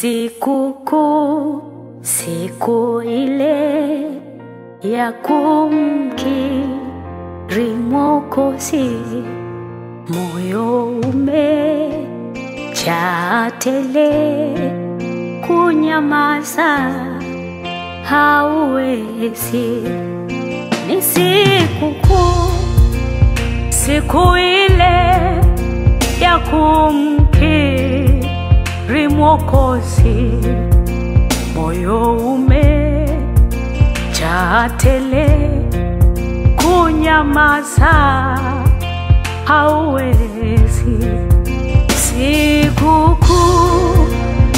Sikukuu, siku ile ya kumkiri Mwokozi, moyo umejaa tele, kunyamaza hauwezi. Ni sikukuu, siku ile ya kumkiri Mwokozi, moyo umejaa tele, kunyamaza hauwezi. Sikukuu,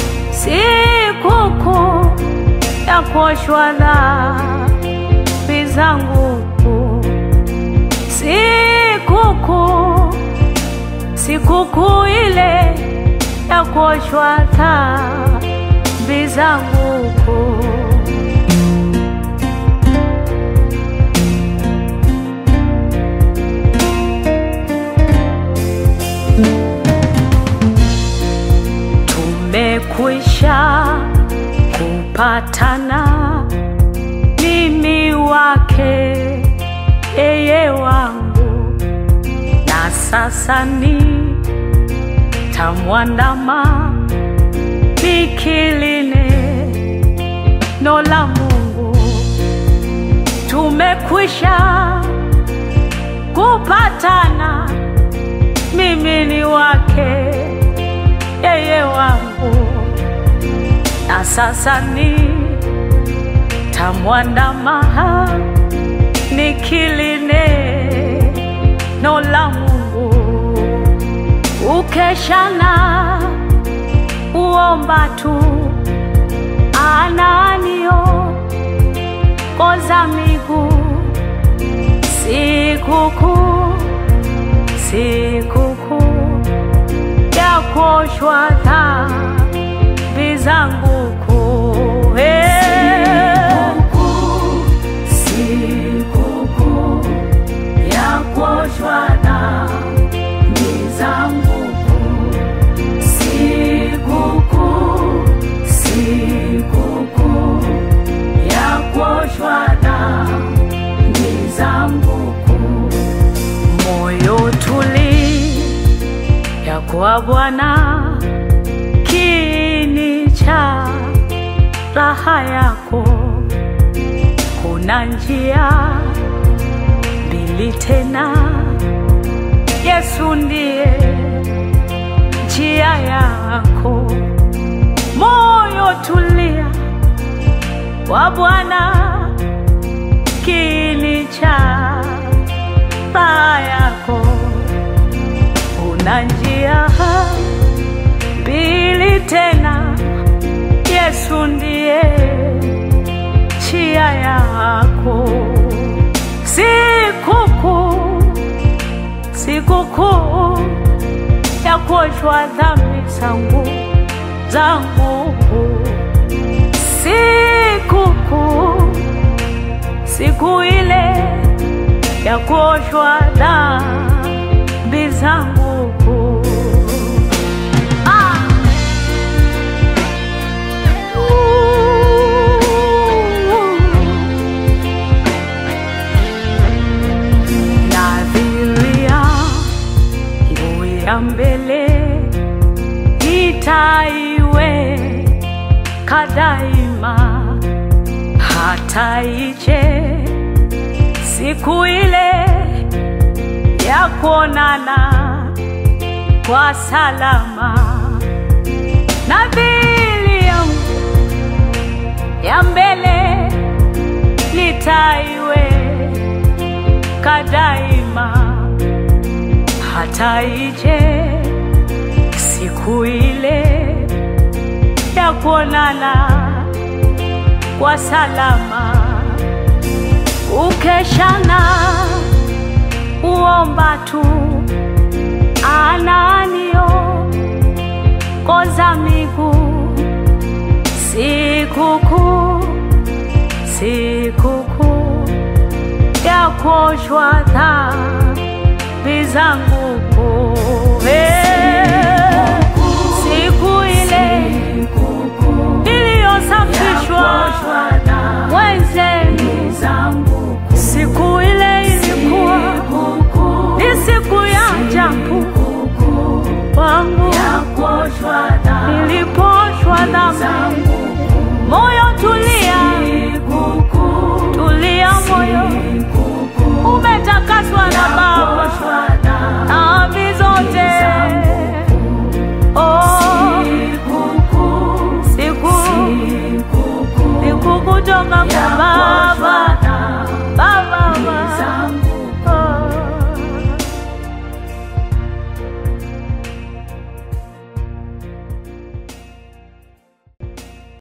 sikukuu ya kuoshwa dhambi zangu, sikukuu, sikukuu ile ya kuoshwa dhambi zangu. Tumekwisha kupatana, mimi wake, yeye wangu, na sasa ni tamwandama nikiline no la Mungu. Tumekwisha kupatana, mimi ni wake, yeye wangu, na sasa ni tamwandama nikiline no la Mungu ukeshana uomba tu ananio koza miguu sikukuu sikukuu ya kuoshwa dhambi zangu kuu sikukuu ya kuoshwa dhambi zangu sikukuu sikukuu ya kuoshwa dhambi zangu kuu moyo tuli ya kwa Bwana kini cha raha yako kuna njia mbili tena Yesu ndiye njia yako, moyo tulia kwa Bwana, kini cha raha yako. Una njia mbili tena, Yesu ndiye njia yako. Sikukuu, sikukuu ya kuoshwa dhambi zangu zangu, sikukuu, siku ile ya kuoshwa dhambi zangu. Ah! Nadhiria nguo ya mbele nitaiweka daima, hata ije siku ile ya kuonana kwa salama. Nadhiri yangu ya mbele nitaiweka daima, hata ije siku ile ya kuonana kwa salama. Ukeshana uomba tu ananio koza miguu sikukuu sikukuu ya kuoshwa dhambi zangu kuu. Eh, siku ile niliposafishwa mwenzenu. Siku ile ilikuwa ni siku ya ajabu kwangu, niliposhwa dhambi. Moyo tulia, tulia moyo, umetakaswa na Baba dhambi zote. Oh, siku siku kutoka kwa Baba